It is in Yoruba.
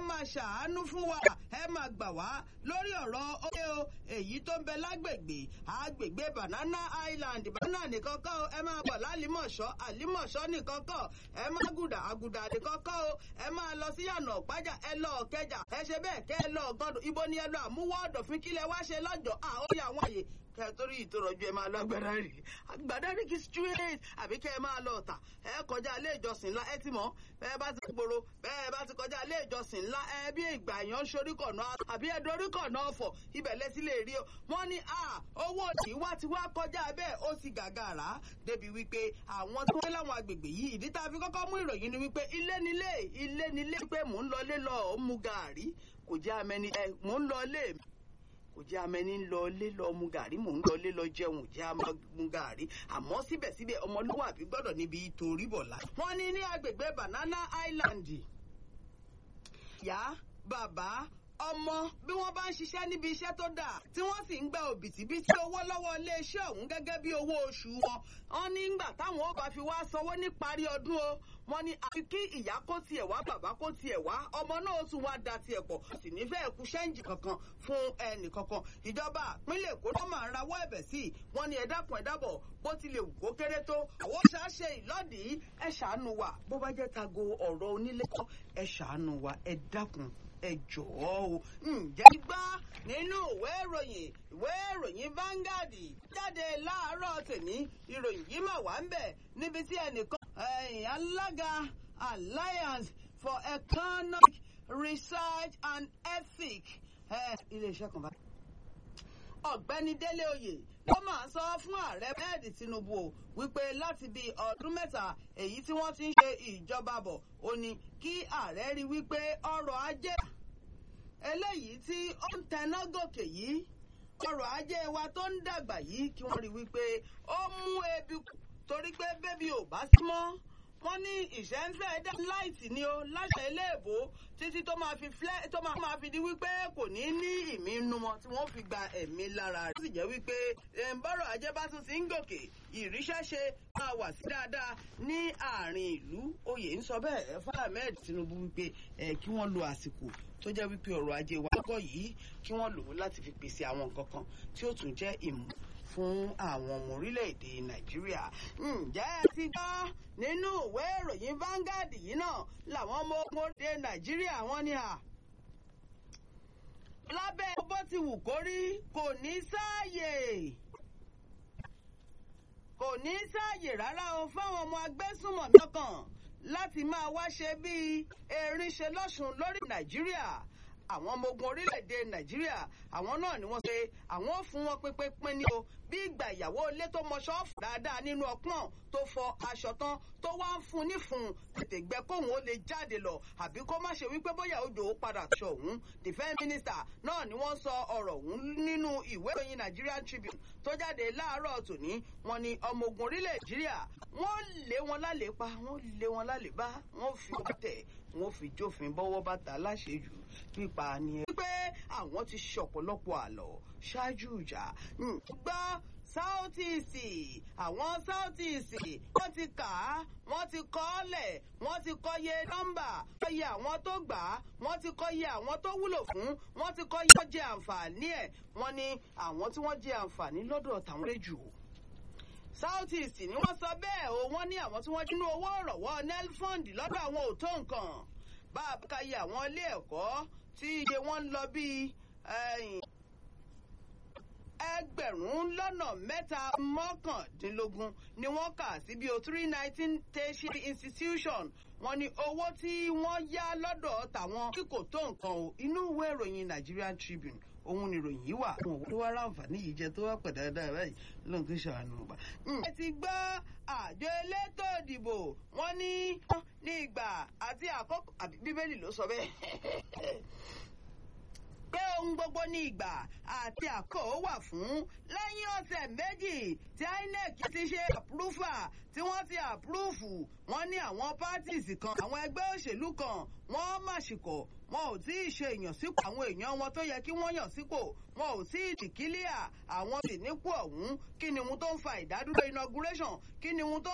máa ṣàánú fún wa ẹ máa gbà wá lórí ọ̀rọ̀ oye o èyí tó ń bẹ lágbègbè àgbègbè banana island banana nìkan kọ́ o ẹ máa bọ̀ lálìmọ̀ṣọ́ àlìmọ̀ṣọ́ nìkan kọ́ ẹ má gùdà àgùdà nìkan kọ́ o ẹ máa lọ sí yànà ọ̀pájà ẹ lọ ọ̀kẹjà ẹ ṣe bẹ́ẹ̀ kẹ́ ẹ lọ ọ̀gọ́dọ̀ ibo ni ẹ lọ àmúwọ́ ọ̀dọ̀fín kílẹ̀ wá ṣe lọ́jọ́ àwọn àyè àyè kẹ torí ìtòrọ̀jú ẹ máa lọ Gbàdárí Gbàdárí kì í straight àbí kẹ ẹ máa lọ ọ̀tà ẹ kọjá ilé ìjọsìn ńlá ẹ ti mọ̀ bẹ́ẹ̀ bá ti gbòòrò bẹ́ẹ̀ bá ti kọjá ilé ìjọsìn ńlá ẹ bí ìgbà yẹn ń sorí kọ̀nà àbí ẹ dorí kọ̀nà ọ̀fọ̀ ibẹ̀ lẹ́sí lè rí o wọ́n ní à owó òdì wá ti wá kọjá bẹ́ẹ̀ ó ti gàgàrà débi wípé àwọn tó wé láwọn agbègbè yìí ìdí tá a fi kọ́kọ́ mú ìròyìn ni wípé ilé nílé ilé nílé pé mò ń lọ ilé lọ ó mu gàárì kò jẹ́ amẹni ẹ mò ń lọ ilé mi kò jẹ́ amẹni ń lọ lé lọ mu gàrí mò ń lọ lé lọ jẹun jẹ́ mu gàrí àmọ́ síbẹ̀síbẹ̀ ọmọlúwàbí gbọ́dọ̀ níbi torí bọ̀lá. wọ́n ní ní agbègbè Banana Island ìyá bàbá ọmọ bí wọ́n bá ń ṣiṣẹ́ níbi iṣẹ́ tó dáa tí wọ́n sì ń gba òbítíbitì owó lọ́wọ́ iléeṣẹ́ ọ̀hún gẹ́gẹ́ bí owó oṣù wọn wọ́n ní gbà táwọn ó bá fi wá sanwó níparí ọdún o wọ́n ní àfi kí ìyá kó tiẹ̀ wá bàbá kó tiẹ̀ wá ọmọ náà tún wá da tiẹ̀ pọ̀ sì nífẹ̀ẹ́ kú ṣẹ́ǹjì kankan fún ẹnì kankan ìjọba ìpínlẹ̀ Èkó ló máa ń rawọ́ ẹ̀bẹ̀ sí i wọ́n ní ẹ dákun ẹ dábọ̀ bó tilẹ̀ wù kó kéré tó àwọn ṣàṣe ìlọ́dìí ẹ ṣàánú wa bó bá jẹ́ tago ọ̀rọ̀ onílé kọ́ ẹ ṣàánú wa ẹ dákun ẹ jọ̀ọ́ o ǹjẹ́ gbá nínú ìwé ìròyìn ìwé ìròyìn Vanguard jáde láàárọ̀ tèmi ìròyìn yìí mà wá ń bẹ̀ níbi tí ẹnìkan alága Alliance for Economic Research and Ethics iléeṣẹ́ kan bá ọ̀gbẹ́ni Délé Oyè ló máa sọ fún ààrẹ bẹ́ẹ̀dì Tinubu o wípé láti bíi ọdún mẹ́ta èyí tí wọ́n ti ń ṣe ìjọba bọ̀ ó ní kí ààrẹ rí wípé ọrọ̀ ajé eléyìí tí ó ń tẹná gòkè yìí ọrọ̀ ajé wa tó ń dàgbà yìí kí wọ́n rí wípé ó mú ebi kù torí pé bébí ò bá sí mọ́ wọ́n ní ìṣẹ́ńfẹ́ dá láìsí ni ó láṣẹ iléèbó títí tó máa fi flẹ́ tó máa fi di wípé kò ní ní ìmínú mọ́ tí wọ́n fi gba ẹ̀mí lára rẹ̀. ó sì jẹ́ wípé bọ́rọ̀ ajé bá tún ti ń gòkè ìríṣẹ́ṣe máa wà sí dáadáa ní àárín ìlú oyè ń sọ bẹ́ẹ̀ fún Ahmed Tinubu wípé kí wọ́n lo àsìkò tó jẹ́ wípé ọrọ̀ ajé wa lọ́kọ̀ yìí kí wọ́n lò ó láti fi pèsè àwọn nǹkan kan tí ó tún jẹ́ ìmú fún àwọn ọmọ orílẹ̀-èdè nàìjíríà. ǹjẹ́ ẹ ti gbọ́ nínú ìwé ìròyìn Vanguard yìí náà làwọn ọmọ ogun orílẹ̀-èdè nàìjíríà wọ́n ní à. lábẹ́ bó ti wù kó rí kò ní sáàyè kò ní sáàyè rárá o fáwọn ọmọ agbésùnmọ̀mí kan láti máa wá ṣe bíi erin ṣe lọ́sùn lórí nàìjíríà àwọn ọmọ ogun orílẹ̀-èdè nàìjíríà àwọn náà ni wọ́n ṣe àwọn ò fún wọn pínpín ní o bí ìgbà ìyàwó ilé tó mọ ṣọ́ọ̀fù dáadáa nínú ọpọ́n tó fọ aṣọ tán tó wá ń fún nífun tètè gbẹ kóhun ó lè jáde lọ àbí kó má ṣe wípé bóyá òjò ó padà ṣọ òun defence minister náà ni wọ́n sọ ọ̀rọ̀ òun nínú ìwé ìròyìn Nigerian Tribune tó jáde láàárọ̀ tòní wọ́n ní ọmọ ogun orílẹ̀ nàìjíríà wọ́n lé wọn lálẹ́ pa wọ́n lé wọn lálẹ́ bá wọ́n fi tẹ̀ wọ́n fi jófin bọ́wọ́ bàtà láṣejù pípa ni ẹ. wípé àwọn ti ṣe ọ̀pọ̀lọpọ̀ àlọ́ ṣáájú ìjà gbọ́ south east àwọn south east wọ́n ti kà á wọ́n ti kọ́ ọ́ lẹ̀ wọ́n ti kọ́ iye nọ́mbà kọ́ iye àwọn tó gbà á wọ́n ti kọ́ iye àwọn tó wúlò fún wọ́n ti kọ́ iye tó jẹ àǹfààní ẹ̀ wọ́n ní àwọn tí wọ́n jẹ àǹfààní lọ́dọ̀ tàwọn lè jù south east ni wọ́n sọ bẹ́ẹ̀ o wọ́n ní àwọn tí wọ́n dínú owó ìrànwọ́ nel fund lọ́dọ̀ àwọn ò tó nǹkan bá a bá kàyé àwọn ilé ẹ̀kọ́ tí iye wọn ń lọ bíi ẹgbẹ̀rún lọ́nà mẹ́ta mọ́kàndínlógún ni wọ́n kà sí bí o three nineteen tertiary institution wọ́n ní owó tí wọ́n yá lọ́dọ̀ tàwọn tí kò tó nǹkan o inú ìwé ìròyìn Nigerian Tribune òun ni ìròyìn yìí wà. àwọn òwò tó wá ráǹfààní yìí jẹ tó wá pẹ̀ dáadáa báyìí lóun tó ṣàánú ọba. ẹ ti gbọ́ àjọ elétò ìdìbò wọ́n ní ní ìgbà àti àkókò àbí bíbélì ló sọ bẹ́ẹ̀ pé ohun gbogbo ní ìgbà àti àkókò wà fún lẹ́yìn ọ̀sẹ̀ méjì tí INEC ti ṣe àpúrúfà tí wọ́n ti àpúrúfù wọ́n ní àwọn pátìsì kan àwọn ẹgbẹ́ òṣèlú kan wọ́n màṣìkọ̀ wọn ò tí ì ṣe ìyànsípò àwọn èèyàn wọn tó yẹ kí wọ́n yàn sípò wọn ò tí ì dìkílíà àwọn sì nípò ọ̀hún kí ni ohun tó ń fa ìdádúró inauguration kí ni ohun tó